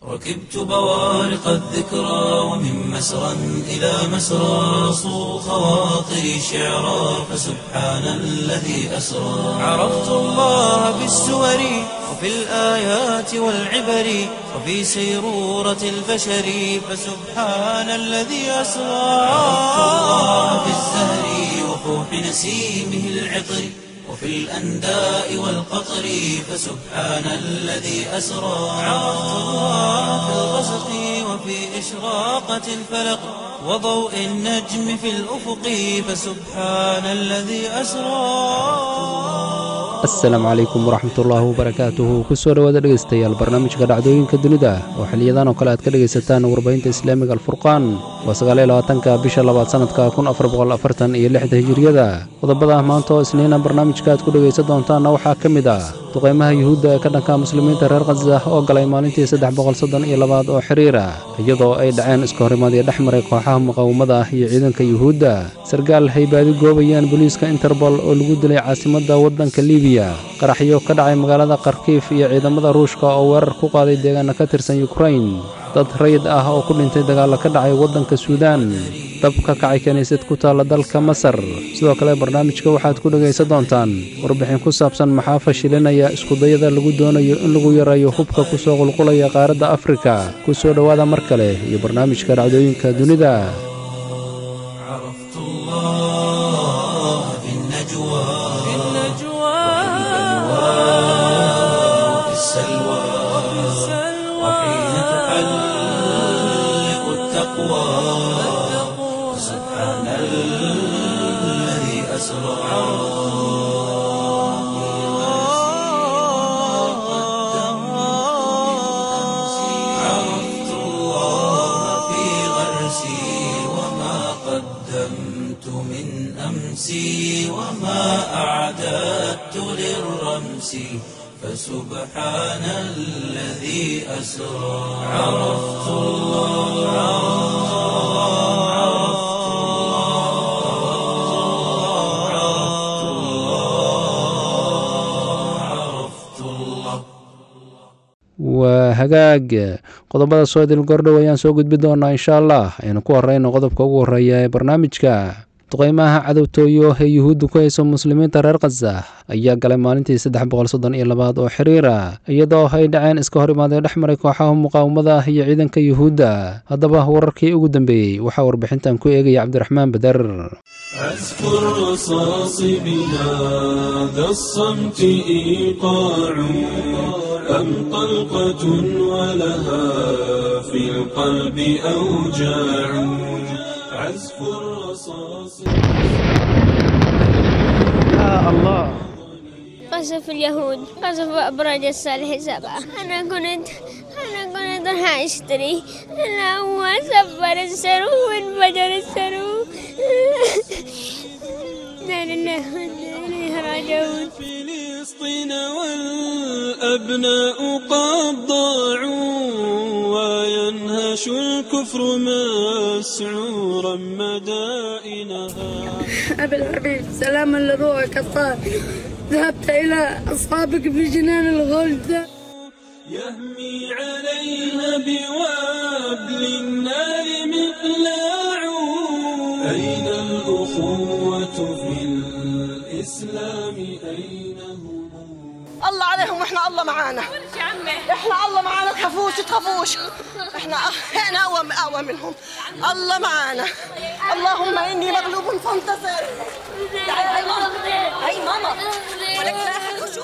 ركبت بوارق الذكرى ومن مسرى إلى مسرى صو خواطري شعرا فسبحان الذي أسرى عرفت الله بالسور وفي الآيات والعبر وفي سيرورة البشر فسبحان الذي أسرى عرفت الله بالزهر وفوح نسيمه العطر وفي الأنداء والقطر فسبحان الذي أسرى عرفت الله في الغسق وفي إشراقة الفلق وضوء النجم في الأفق فسبحان الذي أسرى asalaamu calaykum waraxmatullaahi wabarakaatuhu kusoo dhowaada dhegaystayaal barnaamijka dhacdooyinka dunida oo xiliyadan oo kale aad ka dhegaysataan warbaahinta islaamiga alfurqaan waa sagaaliyolabaatanka bisha labaad sannadka kun afar boqol afartan iyo lixda hijiriyada qodobada maanta oo isniina barnaamijka aad ku dhegaysan doontaanna waxaa ka mid ah duqaymaha yuhuudda ee ka dhanka muslimiinta reer khaza oo galay maalintii saddex boqol soddon iyo labaad oo xiriira iyadoo ay dhaceen iska horimaadii dhex maray kooxaha muqaawamada ah iyo ciidanka yuhuudda sargaal hay baadi goobayaan booliiska interbol oo lagu dilay caasimadda waddanka libiya qaraxyo ka dhacay magaalada kharkiif iyo ciidamada ruushka oo weerar ku qaaday deegaana ka tirsan yukrain dad rayid ah oo ku dhintay dagaalla ka dhacay waddanka suudaan dab ka kacay kiniisad ku taalla dalka masar sidoo kale barnaamijka waxaad ku dhegaysan doontaan warbixin ku saabsan maxaa fashilinaya iskudayada lagu doonayo in lagu yareeyo hubka ku soo qulqulaya qaaradda afrika ku soo dhowaada mar kale iyo barnaamijka dhacdooyinka dunida عرفت الله في النجوى في وفي السلوى وحين تحلق التقوى سبحان الذي أسرى عرفت الله في غرسي وما قدمت من أمسي وما أعددت للرمس فسبحان الذي أسرى عرفت الله عرفت الله عرفت الله عرفت الله waa hagaag qodobada soo idil gordhow ayaan soo gudbi doonaa insha allah aynu ku horeyno qodobka ugu horreeya ee barnaamijka duqaymaha cadowtooyo ee yuhuudda ku hayso muslimiinta reer khaza ayaa galay maalintii saddex boqol soddon iyo labaad oo xiriira iyadoo ay dhaceen iska hor imaadee dhex maray kooxaha muqaawamada ah iyo ciidanka yuhuudda haddaba wararkii ugu dambeeyey waxaa warbixintan ku eegaya cabdiraxmaan bader أذكر رصاص بلاد الصمت إيقاع أم طلقة ولها في القلب أوجاع عزف الرصاص قصف اليهود قصف أبراج الصالح سبعة أنا كنت أنا كنت راح أشتري أنا هو سفر السرو وانفجر السرو لا لله وإنا إليه راجعون فلسطين والأبناء قد ضاعوا وينهش الكفر مسعورا مدائنها أبي الحبيب سلاما لروحك الطاهر ذهبت إلى أصحابك في جنان الغلد يهمي عليها بوابل النار مقلاع أين الأخوة في الإسلام أين هم الله عليهم واحنا الله معانا احنا الله معانا تخافوش تخافوش احنا احنا اقوى اقوى منهم الله معانا اللهم اني مغلوب فانتصر تعالي هاي ماما هاي ماما ولك لا أحد وشوف.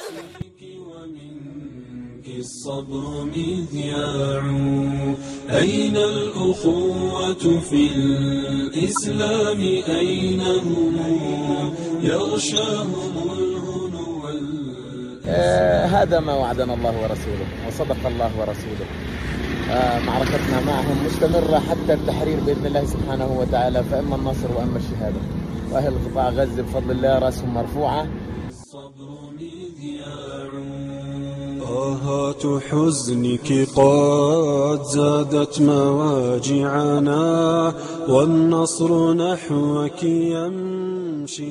ومنك الصبر مذياع أين الأخوة في الإسلام أين هم يغشاهم الهنو وال- آه، هذا ما وعدنا الله ورسوله وصدق الله ورسوله آه، معركتنا معهم مستمرة حتى التحرير بإذن الله سبحانه وتعالى فإما النصر وإما الشهادة وأهل قطاع غزة بفضل الله رأسهم مرفوعة الصبر مذياع طاهات حزنك قد زادت مواجعنا والنصر نحوك يمشي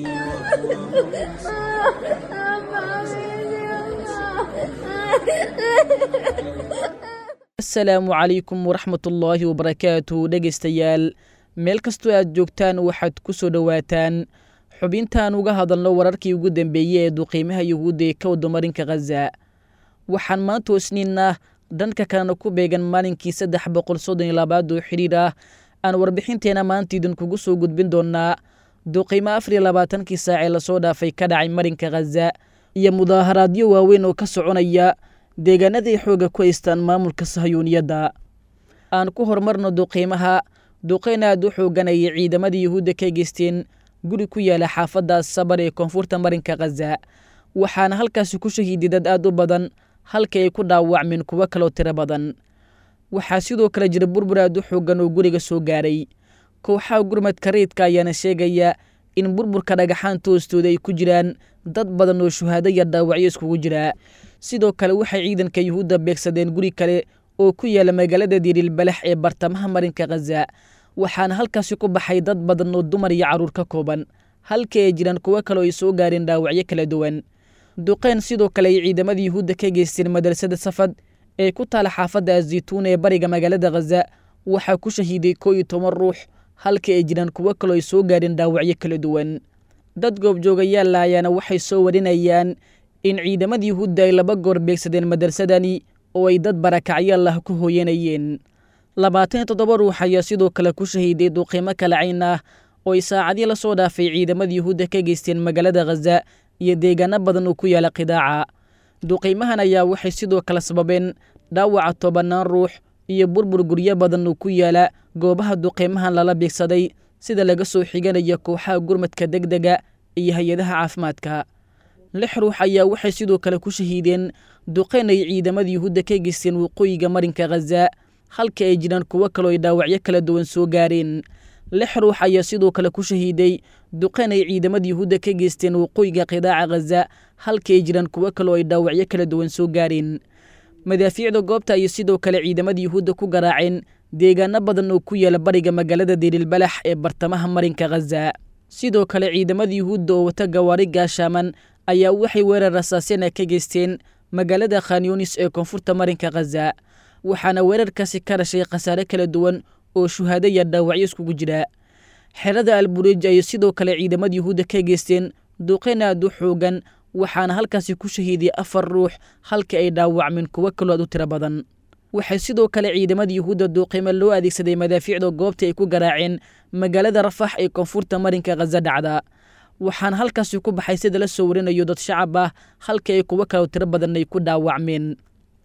asalaamu calaykum waraxmatullaahi wabarakaatu dhegaystayaal meel kastoo aad joogtaan waxaad ku soo dhowaataan xubintaan uga hadalno wararkii ugu dambeeyey ee duqiimaha yuhuudda ee ka wadamarinka khaza waxaan maanta osniinah dhanka kalena ku beegan maalinkii saddex boqol soddon iyo labaad oo xidhiir ah aan warbixinteena maanta idinkugu soo gudbin doonaa duqiimo afar iyo labaatankii saacee lasoo dhaafay ka dhacay marinka khaza iyo mudaaharaadyo waaweyn oo ka soconaya deegaanaday xoogga ku haystaan maamulka sahayuuniyadda aan ku horumarno duqiimaha duqeyn aad u xooganayay ciidamadii yuhuudda ka geysteen guri ku yaala xaafadda sabar ee koonfurta marinka khaza waxaana halkaasi ku shahiiday dad aad u badan halka ay ku dhaawacmeen kuwo kaloo tiro badan waxaa sidoo kale jira burbur aad u xoogan oo guriga soo gaaray kooxaha gurmadka rayidka ayaana sheegaya in burburka dhagaxaanta hoostooda ay ku jiraan dad badan oo shuhaado iyo dhaawacyo iskugu jira sidoo kale waxay ciidanka yuhuudda beegsadeen guri kale oo ku yaala magaalada dirilbalax ee bartamaha marinka khaza waxaana halkaasi ku baxay dad badan oo dumar iyo carruur ka kooban halka ay jiraan kuwo kale oo ay soo gaareen dhaawacyo kala duwan duqeyn sidoo kale ay ciidamada yuhuudda ka geysteen madrasada safad ee ku taala xaafadda azaytuun ee bariga magaalada khaza waxaa ku shahiiday koo iyo toban ruux halka ay jiraan kuwo kaloo ay soo gaareen dhaawacyo kala duwan dad goobjoogayaalla ayaana waxay soo warinayaan in ciidamada yuhuudda ay laba goor beegsadeen madrasadani oo ay dad barakacyaal ah ku hooyanayeen labaatan iyo toddoba ruux ayaa sidoo kale ku shahiiday duqiimo kala cayn ah oo ay saacadii la soo dhaafay ciidamada yuhuudda ka geysteen magaalada khaza iyo deegaano badan oo ku yaala qidaaca duqiimahan ayaa waxay sidoo kale sababeen dhaawaca tobannaan ruux iyo burbur guryo badan oo ku yaala goobaha duqiimahan lala beegsaday sida laga soo xiganayo kooxaha gurmadka deg dega iyo hay-adaha caafimaadka lix ruux ayaa waxay sidoo kale ku shahiideen duqeyn ay ciidamada yuhuudda ka geysteen waqooyiga marinka khaza halka ay jiraan kuwo kaloo ay dhaawacyo kala duwan soo gaareen lix ruux ayaa sidoo kale ku shahiiday duqeyn ay ciidamada yuhuudda ka geysteen waqooyiga qidaaca khaza halka ay jiraan kuwo kaloo ay dhaawacyo kala duwan soo gaareen madaafiicda goobta ayay sidoo kale ciidamada yuhuudda ku garaaceen deegaano badan oo ku yaala bariga magaalada dirilbalax ee bartamaha marinka khaza sidoo kale ciidamada yuhuudda oo wata gawaari gaashaaman ayaa waxay weerar rasaasena ka geysteen magaalada khanyunis ee koonfurta marinka khaza waxaana weerarkaasi ka dhashay khasaare kala duwan oo shuhaado iyo dhaawacyo iskugu jira xerada albureej ayay sidoo kale ciidamada yuhuudda ka geysteen duqeyn aad u xoogan waxaana halkaasi ku shahiiday afar ruux halka ay dhaawacmeen kuwo kaloo aad u tiro badan waxay sidoo kale ciidamada yuhuudda duuqiimo loo adeegsaday madaafiicda goobta ay ku garaaceen magaalada rafax ee koonfurta marinka khaza dhacda waxaana halkaasi ku baxay sida la soo warinayo dad shacab ah halka ay kuwo kaloo tiro badan ay ku dhaawacmeen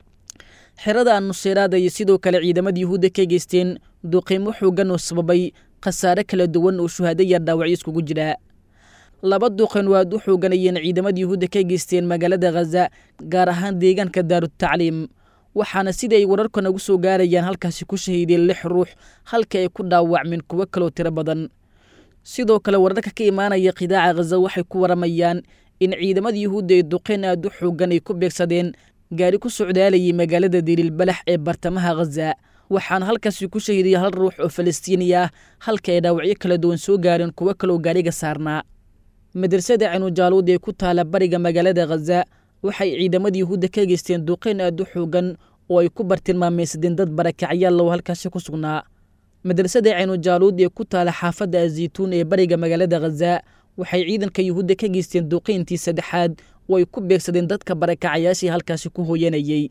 xerada annuseeraad ayay sidoo kale ciidamada yuhuudda ka geysteen duqiimo xoogan oo sababay khasaare kala duwan oo shuhaado iyo dhaawacyo iskugu jira laba duqeyn oo aad u xooganayeen ciidamada yuhuudda ka geysteen magaalada khaza gaar ahaan deegaanka daarutacliim waxaana sida ay wararka nagu soo gaarayaan halkaasi ku shahiideen lix ruux halka ay ku dhaawacmeen kuwo kaloo tiro badan sidoo kale wararka ka imaanaya qidaaca khaza waxay ku waramayaan in ciidamada yuhuudda ee duqeyn aad u xoogan ay ku beegsadeen gaari ku socdaalayay magaalada dirilbalax ee bartamaha khaza waxaana halkaasi ku shahiiday hal ruux oo falastiini ah halka ay dhaawacyo kala duwan soo gaareen kuwo kaloo gaariga saarnaa madrasada cinujaaluud ee ku taala bariga magaalada khaza waxay ciidamada yuhuudda ka geysteen duqeyn aad u xoogan oo ay ku bartilmaameysadeen dad barakacyaal oo halkaasi ku sugnaa madrasada cinujaaluud ee ku taala xaafadda azaytuun ee bariga magaalada khaza waxay ciidanka yuhuudda ka geysteen duqeyntii saddexaad oo ay ku beegsadeen dadka barakacayaashii halkaasi ku hooyanayey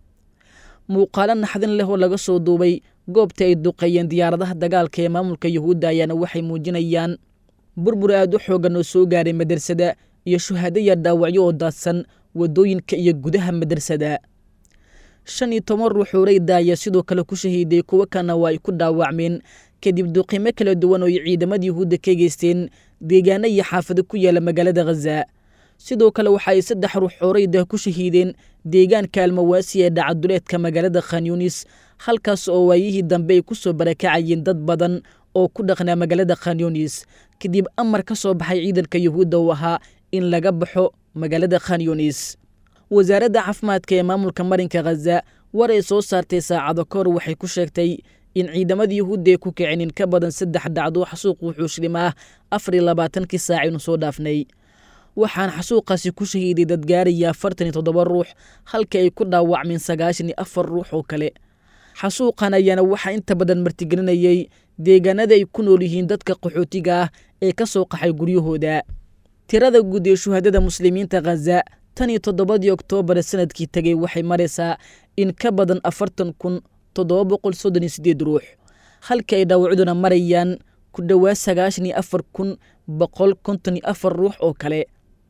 muuqaalo naxdin leh oo laga soo duubay goobta ay duqeeyeen diyaaradaha dagaalka ee maamulka yuhuudda ayaana waxay muujinayaan burbur aad u xoogan oo soo gaaray madrasada iyo shuhaado iyo dhaawacyo oo daadsan waddooyinka iyo gudaha madrasada shan iyo toban ruux oo rayda ayaa sidoo kale ku shahiiday kuwo kalena waa ay ku dhaawacmeen kadib duqimo kala duwan oo ay ciidamada yuhuudda ka geysteen deegaano iyo xaafado ku yaala magaalada khaza sidoo kale waxa ay saddex ruux oo rayda ku shahiideen deegaanka almawaasi ee dhacaduleedka magaalada khanyunis halkaas oo waayihii dambe ay ku soo barakacayeen dad badan oo ku dhaqnaa magaalada khanyunis kadib amar ka soo baxay ciidanka yuhuudda uu ahaa in laga baxo magaalada khanyunis wasaaradda caafimaadka ee maamulka marinka khaza war ay soo saartay saacado ka hor waxay ku sheegtay in ciidamada yuhuudda ay ku kicin in ka badan saddex dhacdo xasuuq wuxuushlim ah afar iyo labaatankii saacaynu soo dhaafnay waxaan xasuuqaasi ku shahiiday dad gaaraya afartan iyo toddoba ruux halka ay ku dhaawacmeen sagaashan iyo afar ruux oo kale xasuuqan ayaana waxaa inta badan martigelinayay deegaanada ay ku nool yihiin dadka qaxootiga ah ee ka soo qaxay guryahooda tirada guud ee shuhadada muslimiinta khaza tan iyo toddobadii oktoobar sanadkii tegey waxay maraysaa in ka badan afartan kun toddoba boqol soddon iyo siddeed ruux halka ay dhaawacduna marayaan ku dhowaad sagaashan iyo afar kun boqol konton iyo afar ruux oo kale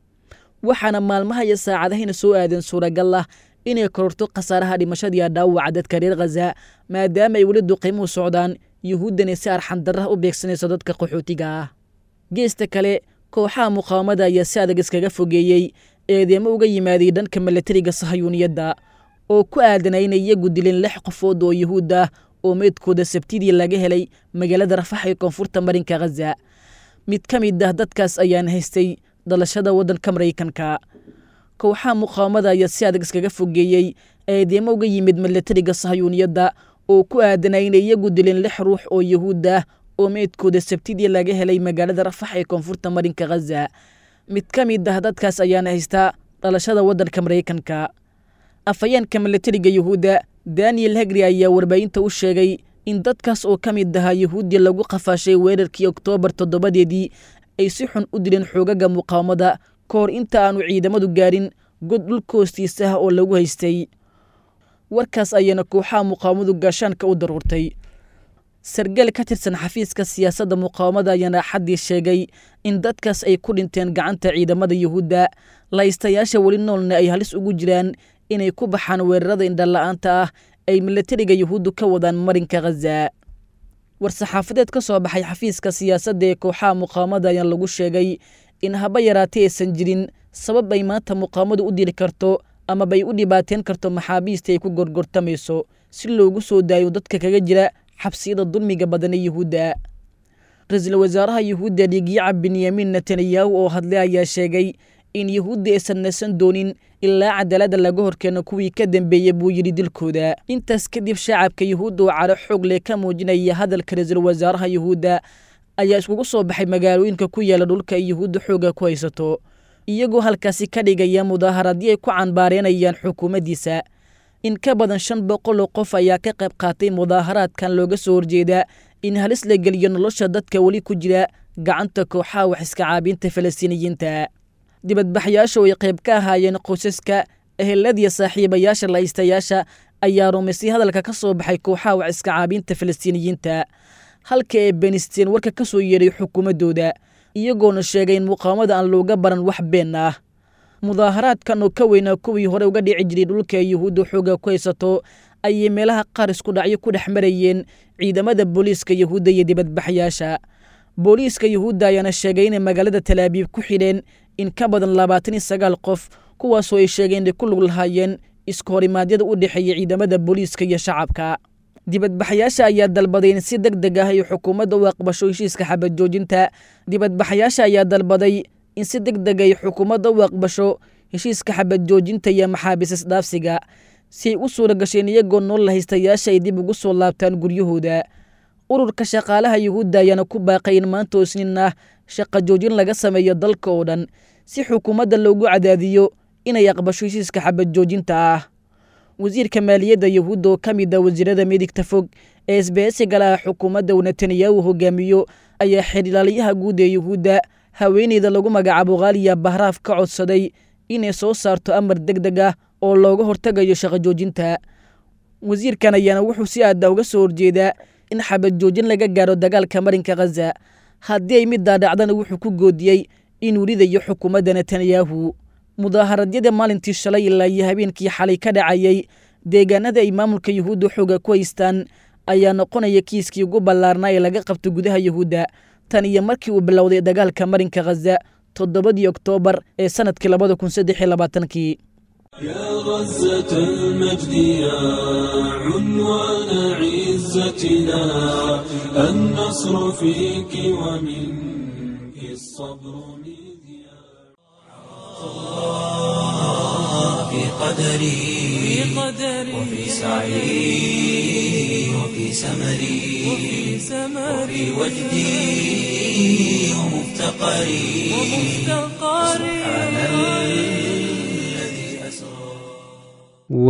waxaana maalmaha iyo saacadahayna soo aadeen suuragal ah inay kororto khasaaraha dhimashadiiya dhaawaca dadka reer khaza maadaama ay weli duqiimuhu socdaan yuhuuddani si arxandarraha u beegsanayso dadka qaxootiga ah geesta kale kooxaha muqaawamada ayaa si adag iskaga fogeeyey eedeemo uga yimaaday dhanka milatariga sahayuuniyadda oo ku aadanay inay iyagu dileen lix qofood oo yuhuud ah oo meydkooda sabtidii laga helay magaalada rafax ee koonfurta marinka khaza mid ka mid ah dadkaas ayaan haystay dhalashada waddanka maraykanka kooxaha muqaawamada ayaa si adag iskaga fogeeyey eedeemo uga yimid milatariga sahayuuniyadda oo ku aadanay inay iyagu dileen lix ruux oo yuhuud ah oo meydkooda sabtidii laga helay magaalada rafax ee koonfurta marinka khaza mid ka mid ah dadkaas ayaana haystaa dhalashada waddanka maraykanka afhayeenka milatariga yuhuudda daniel hegri ayaa warbaahinta u sheegay in dadkaas oo ka mid ahaa yuhuuddii lagu qafaashay weerarkii oktoobar toddobadeedii ay si xun u dileen xoogaga muqaawamada ka hor inta aanu ciidamadu gaarin god dhulka hoostiisa ah oo lagu haystay warkaas ayaana kooxaha muqaawamadu gaashaanka u daruurtay sargaal ka tirsan xafiiska siyaasadda muqaawamada ayaana axaddii sheegay in dadkaas ay ku dhinteen gacanta ciidamada yuhuudda laystayaasha weli noolna ay halis ugu jiraan inay ku baxaan weerarada indhala'aanta ah ay milatariga yuhuuddu ka wadaan marinka khaza war-saxaafadeed ka soo baxay xafiiska siyaasadda ee kooxaha muqaawamada ayaa lagu sheegay in haba yaraatay aysan jirin sabab ay maanta muqaawamadu u diri karto amabay u dhibaateen karto maxaabiista ay ku gorgortamayso si loogu soo daayo dadka kaga jira xabsiyada dulmiga badan ee yuhuudda ra-iisul wasaaraha yuhuudda dhiigyaca benyamin netanyahu oo hadlay ayaa sheegay in yuhuudda aysan nasan doonin ilaa cadaaladda laga horkeeno kuwii ka dambeeyey buu yidhi dilkooda intaas kadib shacabka yuhuudda oo caro xoog leh ka muujinaya hadalka ra-iisul wasaaraha yuhuudda ayaa iskugu soo baxay magaalooyinka ku yaala dhulka ay yuhuudda xooga ku haysato iyagoo halkaasi ka dhigaya mudaaharadii ay ku canbaareenayaan xukuumaddiisa in ka badan shan boqol oo qof ayaa ka qayb qaatay mudaaharaadkan looga soo horjeeda in halis la geliyo nolosha dadka weli ku jira gacanta kooxaha wax iska caabinta falastiiniyiinta dibadbaxyaasha oo ay qayb ka ahaayeen qoysaska eheladiya saaxiibayaasha laystayaasha ayaa rumaysay hadalka ka soo baxay kooxaha wax iska caabinta falastiiniyiinta halka ay benisteen warka ka soo yeedhay xukuumaddooda iyagoona sheegay in muqaawamada aan looga baran wax been ah mudaaharaadkan oo ka weynaa kuwii hore uga dhici jiray dhulka ay yuhuudda xooga ku haysato ayay meelaha qaar isku dhacyo ku dhex marayeen ciidamada booliiska yuhuudda iyo dibadbaxyaasha booliiska yuhuudda ayaana sheegay inay magaalada talaabiib ku xidheen in ka badan labaatan iyo sagaal qof kuwaasoo ay sheegeen inay ku lug lahaayeen iska horimaadyada u dhexeeya ciidamada booliiska iyo shacabka dibadbaxyaasha ayaa dalbaday in si deg deg ah ay xukuumadda u aqbasho heshiiska xabad joojinta dibadbaxyaasha ayaa dalbaday in si deg deg ay xukuumadda u aqbasho heshiiska xabad joojinta iyo maxaabiis isdhaafsiga si ay u suura gasheen iyagoo nool haystayaasha ay dib ugu soo laabtaan guryahooda ururka shaqaalaha yuhuudda ayaana ku baaqay in maanta isniin ah shaqa joojin laga sameeyo dalka oo dhan si xukuumadda loogu cadaadiyo inay aqbasho heshiiska xabad joojinta ah wasiirka maaliyadda yuhuudda oo ka mid ah wasiirada midigta fog ee isbaheysiga laha xukuumadda uu netanyahu hogaamiyo ayaa xidhilaaliyaha guud ee yuhuudda haweeneyda lagu magacaabo khaaliya bahraaf ka codsaday inay soo saarto amar deg deg ah oo looga hortegayo shaqo joojinta wasiirkan ayaana wuxuu si aada uga soo horjeedaa in xabad joojin laga gaaro dagaalka marinka khaza haddii ay middaa dhacdana wuxuu ku goodiyey inuu ridayo xukuumadda netanyahu mudaaharadyada maalintii shalay ilaa iyo habeenkii xalay ka dhacayay deegaanada ay maamulka yuhuudda xooga ku haystaan ayaa noqonaya kiiskii ugu ballaarnaa ee laga qabto gudaha yuhuudda tan iyo markii uu bilowday dagaalka marinka khaza toddobadii oktoobar ee sannadkii labada kun saddex iyo labaatankii يا غزة المجد يا عنوان عزتنا النصر فيك ومنك الصبر مذياع في قدري وفي سعي وفي سمري وفي وجدي ومفتقري سبحان الذي أسرى waa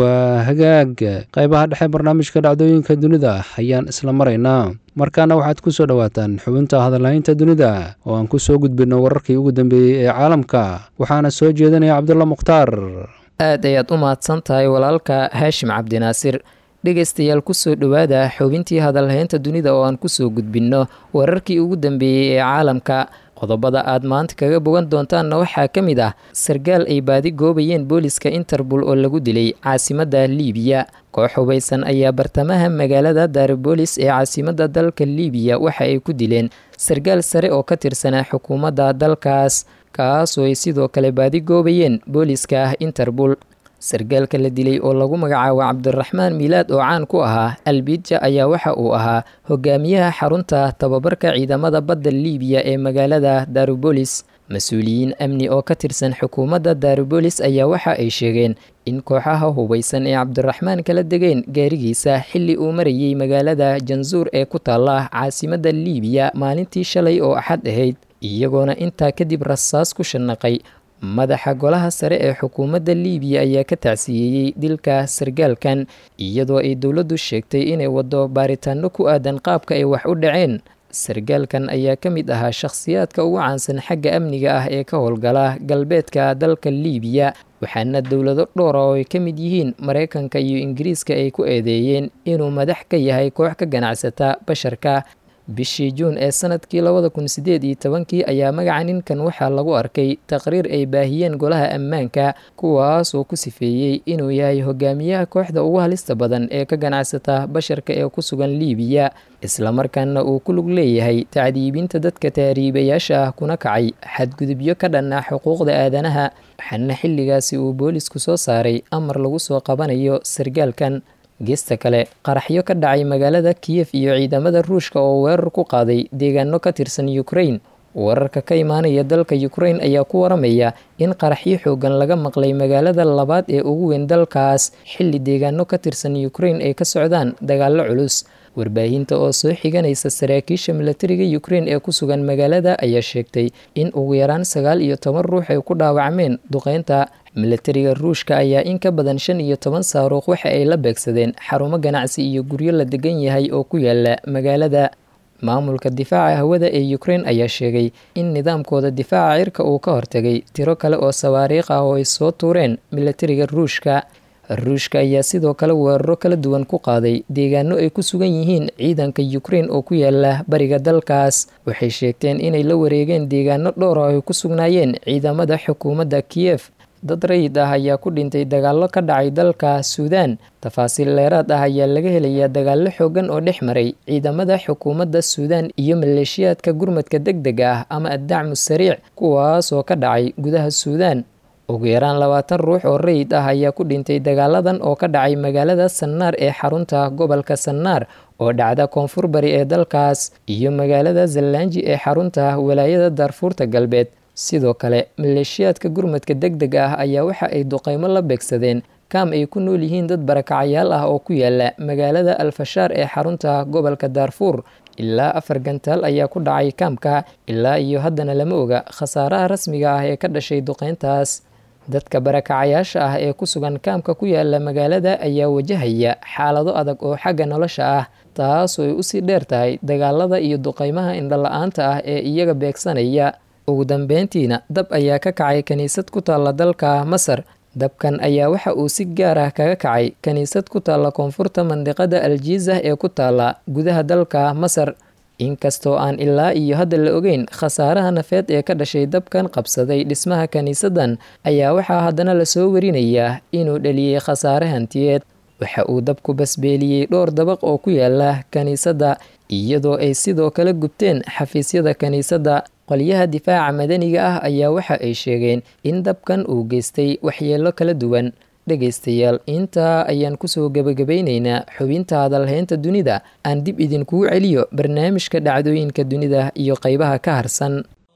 hagaag qaybaha dhexe barnaamijka dhacdooyinka dunida ayaan isla maraynaa markaana waxaad ku soo dhowaataan xubinta hadalhaynta dunida oo aan ku soo gudbinno wararkii ugu dambeeyey ee caalamka waxaana soo jeedinaya cabdulla mukhtaar aad ayaad u mahadsan tahay walaalka haashim cabdinaasir dhegaystayaal kusoo dhowaada xubintii hadalhaynta dunida oo aan kusoo gudbinno wararkii ugu dambeeyey ee caalamka qodobada aad maanta kaga bogan doontaanna waxaa ka mid ah sarkaal ay baadi goobayeen booliska interbol oo lagu dilay caasimadda liibiya koox hubaysan ayaa bartamaha magaalada daaribolis ee caasimadda dalka liibiya waxa ay ku dileen sarkaal sare oo ka tirsanaa xukuumadda dalkaas kaasoo ay sidoo kale baadi goobayeen booliska interbol sarkaalka la dilay oo lagu magacaabo cabdiraxmaan miilaad oo caan ku ahaa albidja ayaa waxa uu ahaa hogaamiyaha xarunta tababarka ciidamada badda liibiya ee magaalada darubolis mas-uuliyiin amni oo ka tirsan xukuumadda darubolis ayaa waxa ay sheegeen in kooxaha hubaysan ee cabdiraxmaan kala degeen gaarigiisa xilli uu marayay magaalada jansuur ee ku taala caasimadda liibiya maalintii shalay oo axad ahayd iyagoona intaa kadib rasaas ku shanaqay madaxa golaha sare ee xukuumadda liibiya ayaa ka tacsiyeeyey dilka sarkaalkan iyadoo ay dowladdu sheegtay inay waddo baaritaano ku aadan qaabka ay wax u dhaceen sarkaalkan ayaa ka mid ahaa shakhsiyaadka ugu caansan xagga amniga ah ee ka howlgala galbeedka dalka liibiya waxaana dowlado dhowra oo ay ka mid yihiin maraykanka iyo ingiriiska ay ku eedeeyeen inuu madax ka yahay koox ka ganacsata basharka bishii juun ee sanadkii labada kun sideed iyo tobankii ayaa magaca ninkan waxaa lagu arkay taqriir ay baahiyeen golaha ammaanka kuwaas oo ku sifeeyey inuu yahay hogaamiyaha kooxda ugu halista badan ee ka ganacsata basharka ee ku sugan liibiya islamarkaana uu ku lug leeyahay tacdiibinta dadka taariibayaasha ah kuna kacay xadgudubyo ka dhan ah xuquuqda aadanaha waxaana xilligaasi uu boolisku soo saaray amar lagu soo qabanayo sarkaalkan geesta kale qaraxyo ka dhacay magaalada kiyef iyo ciidamada ruushka oo weerar ku qaaday deegaano ka tirsan ukrain wararka ka imaanaya dalka ukrain ayaa ku waramaya in qaraxyo xoogan laga maqlay magaalada labaad ee ugu weyn dalkaas xilli deegaano ka tirsan ukrain ay ka socdaan dagaallo culus warbaahinta oo soo xiganaysa saraakiisha milatariga ukrain ee ku sugan magaalada ayaa sheegtay in ugu yaraan sagaal iyo toban ruux ay ku dhaawacmeen duqeynta milatariga ruushka ayaa in ka badan shan iyo toban saaruuq waxa ay la beegsadeen xarumo ganacsi iyo guryo la degan yahay oo ku yaala magaalada maamulka difaaca hawada ee ukrain ayaa sheegay in nidaamkooda difaaca cirka uu ka hortagay tiro kale oo sawaariikh ah oo ay soo tuureen milatariga ruushka ruushka ayaa sidoo kale weeraro kala duwan ku qaaday deegaano ay ku sugan yihiin ciidanka ukrain oo ku yaala bariga dalkaas waxay sheegteen inay la wareegeen deegaano dhowr oo ay ku sugnaayeen ciidamada xukuumadda kiyef dad rayid ah ayaa ku dhintay dagaallo ka dhacay dalka suudaan tafaasiil dheeraad ah ayaa laga helayaa dagaallo xoogan oo dhex maray ciidamada xukuumadda suudaan iyo maleeshiyaadka gurmadka deg dega ah ama addacmu sariic kuwaas oo ka dhacay gudaha suudaan ugu yaraan labaatan ruux oo rayid ah ayaa ku dhintay dagaaladan oo ka dhacay magaalada sannaar ee xarunta gobolka sannaar oo dhacda koonfur bari ee dalkaas iyo magaalada zallaanji ee xarunta walaayada daarfuurta galbeed sidoo kale maleeshiyaadka gurmadka deg deg ah ayaa waxa ay duqeymo la beegsadeen kaam ay ku nool yihiin dad barakacayaal ah oo ku yaala magaalada alfashaar ee xarunta gobolka daarfuur ilaa afar gantaal ayaa ku dhacay kaamka ilaa iyo haddana lama oga khasaaraha rasmiga ah ee ka dhashay duqeyntaas dadka barakacayaasha ah ee ku sugan kaamka ku yaala magaalada ayaa wajahaya xaalado adag oo xagga nolosha ah taasoo ay usii dheer tahay dagaalada iyo duqeymaha indhala-aanta ah ee iyaga beegsanaya ugu dambeyntiina dab ayaa ka kacay kiniisad ku taalla dalka masar dabkan ayaa waxa uu si gaar ah kaga kacay kiniisad ku taalla koonfurta mandiqada aljiizah ee ku taalla gudaha dalka masar inkastoo aan ilaa iyo hadda la ogeyn khasaaraha nafeed ee ka dhashay dabkan qabsaday dhismaha kiniisadan ayaa waxaa haddana lasoo warinayaa inuu dhaliyey khasaare hantiyeed waxa uu dabku basbeeliyey dhowr dabaq oo ku yaala kiniisadda iyadoo ay sidoo kale gubteen xafiisyada kiniisadda qolyaha difaaca madaniga ah ayaa waxa ay sheegeen in dabkan uu geystay waxyeelo kala duwan dhegaystayaal intaa ayaan kusoo gebagabaynaynaa xubinta hadalhaynta dunida aan dib idinkugu celiyo barnaamijka dhacdooyinka dunida iyo qaybaha ka harsan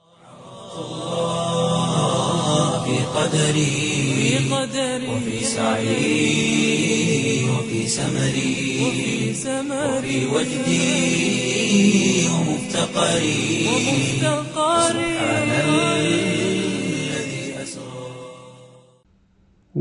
وفي سعي وفي سمري وفي وجدي ومفتقري سبحان الذي أسرى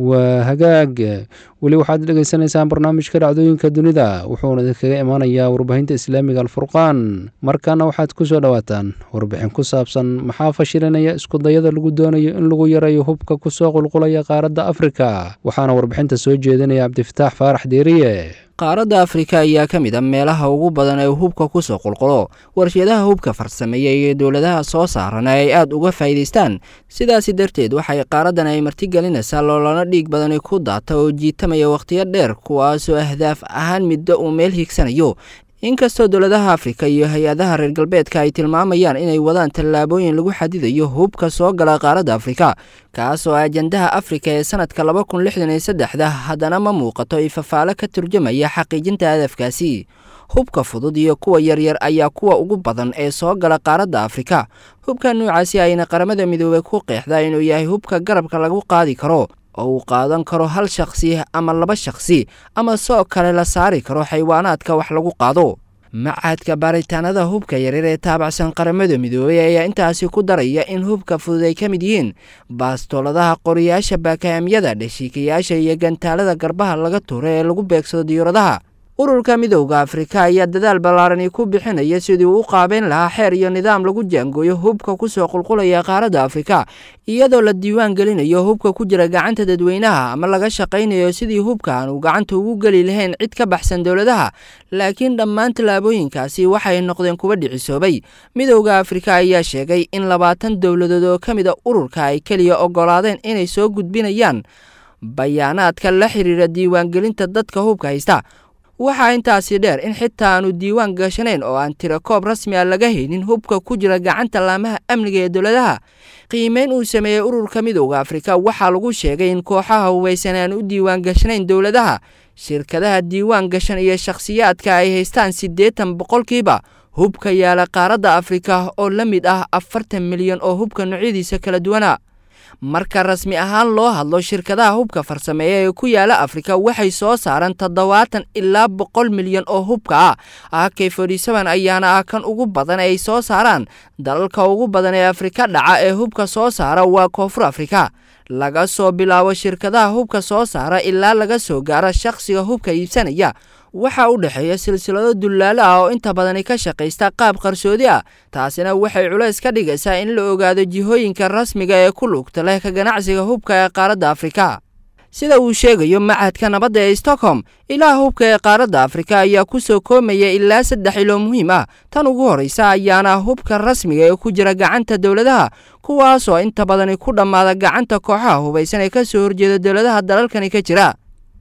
waa hagaag weli waxaad dhegaysanaysaan barnaamijka dhacdooyinka dunida wuxuuna idinkaga imaanayaa warbaahinta islaamiga alfurqaan markaana waxaad ku soo dhowaataan warbixin ku saabsan maxaa fashilinaya iskudayada lagu doonayo in lagu yareeyo hubka kusoo qulqulaya qaaradda afrika waxaana warbixinta soo jeedinaya cabdifataax faarax deeriye qaaradda afrika ayaa ka mid a meelaha ugu badan ee hubka kusoo qulqulo warshadaha hubka farsameeya iyo dowladaha soo saarana ay aad uga faa'iidaystaan sidaasi darteed waxay qaaraddan ay martigelinaysaa loolana dhiig badani ku daata oo jiitamaya wakhtiyo dheer kuwaasoo ahdaaf ahaan middo uu meel higsanayo inkastoo dowladaha afrika iyo hay-adaha reer galbeedka ay tilmaamayaan inay wadaan tallaabooyin lagu xadidayo hubka soo gala qaaradda afrika kaas oo ajandaha afrika ee sanadka laba kun lixdan iyo saddexda haddana ma muuqato ifafaalo ka turjamaya xaqiijinta hadafkaasi hubka fudud iyo kuwa yaryar ayaa kuwa ugu badan ee soo gala qaaradda afrika hubka noocaasi ayna qaramada midoobey ku qeexdaa inuu yahay hubka garabka lagu qaadi karo oo uu qaadan karo hal shakhsi ama laba shakhsi ama soo kale la saari karo xaywaanaadka wax lagu qaado macadka baaritaanada hubka yaryar ee taabacsan qaramada midoobey ayaa intaasi ku daraya in hubka fudud ay ka mid yihiin baastooladaha qoriyaasha baakaamyada dheshiikayaasha iyo gantaalada garbaha laga tuuro ee lagu beegsado diyauradaha ururka midowda afrika ayaa dadaal ballaarani ku bixinaya sidii uu u qaabeyn lahaa xeer iyo nidaam lagu jaangooyo hubka kusoo qulqulaya qaaradda afrika iyadoo la diiwaan gelinayo hubka ku jira gacanta dadweynaha ama laga shaqaynayo sidii hubka aan uu gacanta ugu geli lahayn cid ka baxsan dowladaha laakiin dhammaan tallaabooyinkaasi waxay noqdeen kuwa dhicisoobay midowda afrika ayaa sheegay in labaatan dowladood oo ka mid a ururka ay keliya oggolaadeen inay soo gudbinayaan bayaanaadka la xiriira diiwaangelinta dadka hubka haysta waxaa intaasi dheer in xitaa aanu diiwaan gashanayn oo aan tiro koob rasmi a laga haynin hubka ku jira gacanta laamaha amniga ee dowladaha qiimeyn uu sameeyey ururka midowda afrika waxaa lagu sheegay in kooxaha hubaysan aan u diiwaan gashanayn dowladaha shirkadaha diiwaan gashan iyo shakhsiyaadka ay haystaan siddeetan boqolkiiba hubka yaala qaaradda afrika oo la mid ah afartan milyan oo hubka noocyadiisa kala duwana marka rasmi ahaan loo hadlo shirkadaha hubka farsameeya ee ku yaala afrika waxay soo saaraan toddobaatan ilaa boqol milyan oo hubka ah ak forty-seven ayaana ah kan ugu badan ay soo saaraan dalalka ugu badan ee afrika dhaca ee hubka soo saara waa koonfur afrika laga soo bilaabo shirkadaha hubka soo saara ilaa laga soo gaaro shakhsiga hubka iibsanaya waxaa u dhexeeya silsilado dullaalo ah oo inta badani ka shaqaysta qaab qarsoodi ah taasina waxay culays ka dhigaysaa in la ogaado jihooyinka rasmiga ee ku lugta leh ka ganacsiga hubka ee qaaradda afrika sida uu sheegayo macadka nabadda ee stockholm ilaha hubka ee qaaradda afrika ayaa ku soo koomaya ilaa saddex ilo muhiim ah tan ugu horraysa ayaana hubka rasmiga ee ku jira gacanta dowladaha kuwaasoo inta badani ku dhammaada gacanta kooxaha hubaysan ee ka soo horjeeda dowladaha dalalkani ka jira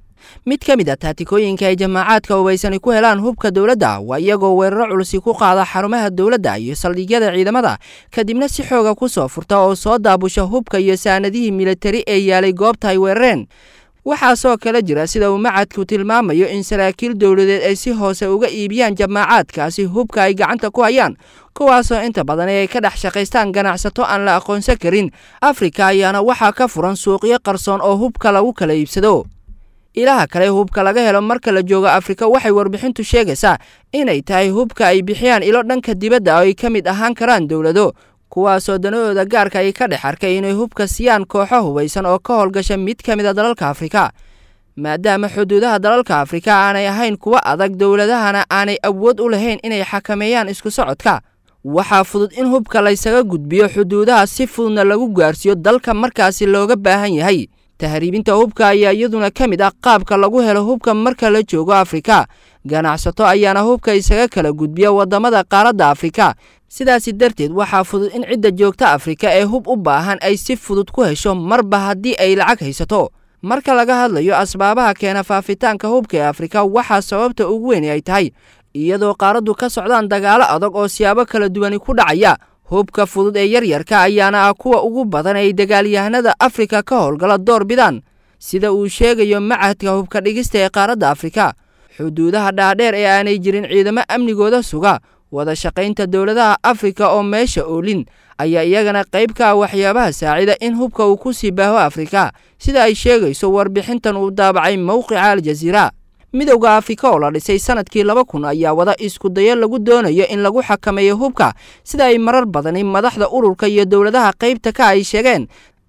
mid ka mid a taatikooyinka ay jamaacaadka hubaysani ku helaan hubka dowladda waa iyagoo weeraro culusi ku qaada xarumaha dowladda iyo saldhigyada ciidamada kadibna si xooga ku soo furta oo soo daabusha hubka iyo saanadihii militari ee yaalay goobta ay weerareen waxaasoo kale jira sida uu macadku tilmaamayo in saraakiil dowladeed ay si hoose uga iibiyaan jamaacaadkaasi hubka ay gacanta ku hayaan kuwaasoo inta badan ay ka dhex shaqaystaan ganacsato aan la aqoonsan karin afrika ayaana waxaa ka furan suuqyo qarsoon oo hubka lagu kala iibsado ilaha kale hubka laga helo marka la joogo afrika waxay warbixintu sheegaysaa inay tahay hubka ay bixiyaan ilo dhanka dibadda oo ay ka mid ahaan karaan dowlado kuwaasoo danahooda gaarka ay ka dhex arkay inay hubka siiyaan kooxo hubaysan oo ka howlgasha mid ka mid a dalalka afrika maadaama xuduudaha dalalka afrika aanay ahayn kuwa adag dowladahana aanay awood u lahayn inay xakameeyaan isku socodka waxaa fudud in hubka laysaga gudbiyo xuduudaha si fududna lagu gaarsiiyo dalka markaasi looga baahan yahay tahriibinta hubka ayaa iyaduna ka mid ah qaabka lagu helo hubka marka la joogo afrika ganacsato ayaana hubka isaga kala gudbiya waddamada qaaradda afrika sidaasi darteed waxaa fudud in cidda joogta afrika ee hub u baahan ay si fudud ku hesho marba haddii ay lacag haysato marka laga hadlayo asbaabaha keena faafitaanka hubka ee afrika waxaa sababta ugu weyn ay tahay iyadoo qaaraddu ka socdaan dagaalo adag oo siyaabo kala duwani ku dhacaya hubka fudud ee yaryarka ayaana ah kuwa ugu badan ay dagaalyahanada afrika ka howlgala door bidaan sida uu sheegayo macadka hubka dhigista ee qaaradda afrika xuduudaha dhaadheer ee aanay jirin ciidamo amnigooda suga wada shaqaynta dowladaha afrika oo meesha oolin ayaa iyagana qayb ka ah waxyaabaha saacida in hubka uu ku sii baaho afrika sida ay sheegayso warbixintan uu daabacay mowqica aljaziira midowda afrika oo la dhisay sanadkii laba kun ayaa wada isku dayo lagu doonayo in lagu xakameeyo hubka sida ay marar badani madaxda ururka iyo dowladaha qaybta ka ay sheegeen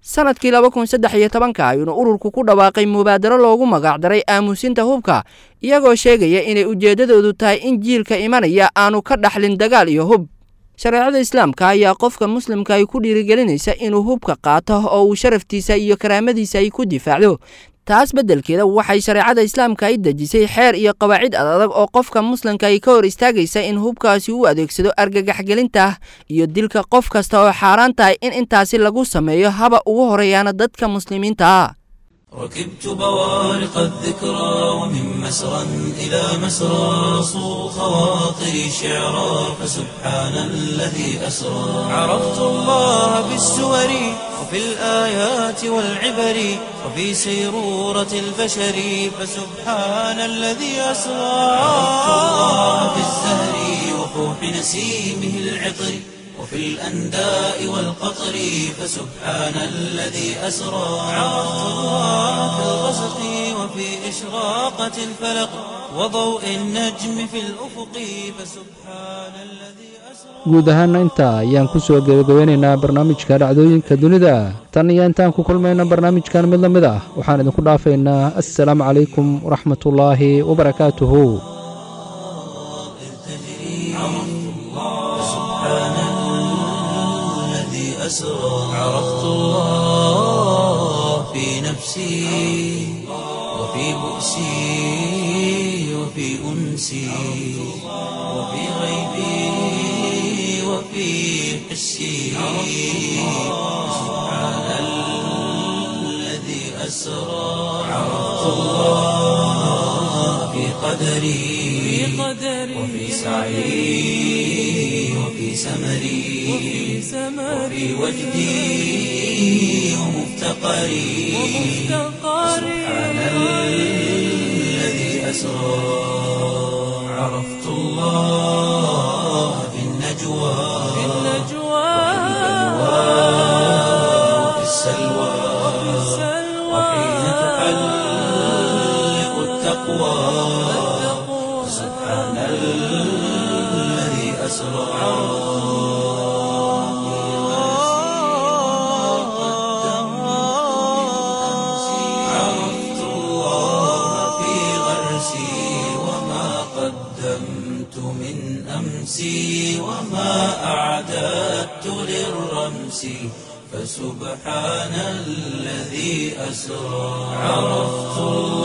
sanadkii laba kun saddex iyo tobanka ayuuna ururku ku dhawaaqay mubaadaro loogu magacdaray aamusinta hubka iyagoo sheegaya inay ujeeddadoodu tahay in jiilka imanaya aanu ka dhaxlin dagaal iyo hub shareecada islaamka ayaa qofka muslimka ay ku dhiirigelinaysa inuu hubka qaato oo uu sharaftiisa iyo karaamadiisa ay ku difaacdo taas beddelkeeda waxay shareecada islaamka ay dejisay xeer iyo qawaacid adadag oo qofka muslimka ay ka hor istaagaysa in hubkaasi u adeegsado argagaxgelinta iyo dilka qof kasta oo xaaraan tahay in intaasi lagu sameeyo haba ugu horeeyaana dadka muslimiinta ah ركبت بوارق الذكرى ومن مسرى إلى مسرى صو خواطري شعرا فسبحان الذي أسرى عرفت الله بالسور وفي الآيات والعبر وفي سيرورة البشر فسبحان الذي أسرى عرفت الله بالزهر وفوح نسيمه العطر وفي الأنداء والقطر فسبحان الذي أسرى عرفت الله في الغسق وفي إشراقة الفلق وضوء النجم في الأفق فسبحان الذي guud ahaana intaa ayaan ku soo gebagabeynaynaa barnaamijka dhacdooyinka dunida tan iyo intaan ku kulmayna barnaamijkan mid la mid ah waxaan idinku dhaafaynaa assalaamu calaykum waraxmatullaahi wabarakaatuhu أسرى عرفت الله في نفسي وفي بؤسي وفي أنسي وفي غيبي وفي حسي سبحان الذي أسرى عرفت الله في قدري وفي سعي وفي سمري وفي وجدي ومفتقري سبحان الذي أسرى عرفت الله في النجوى وفي السلوى وحين تحلق التقوى سبحان الذي أسرى عرفت الله في غرسي وما قدمت من أمسي وما أعددت للرمس فسبحان الذي أسرى عرفت الله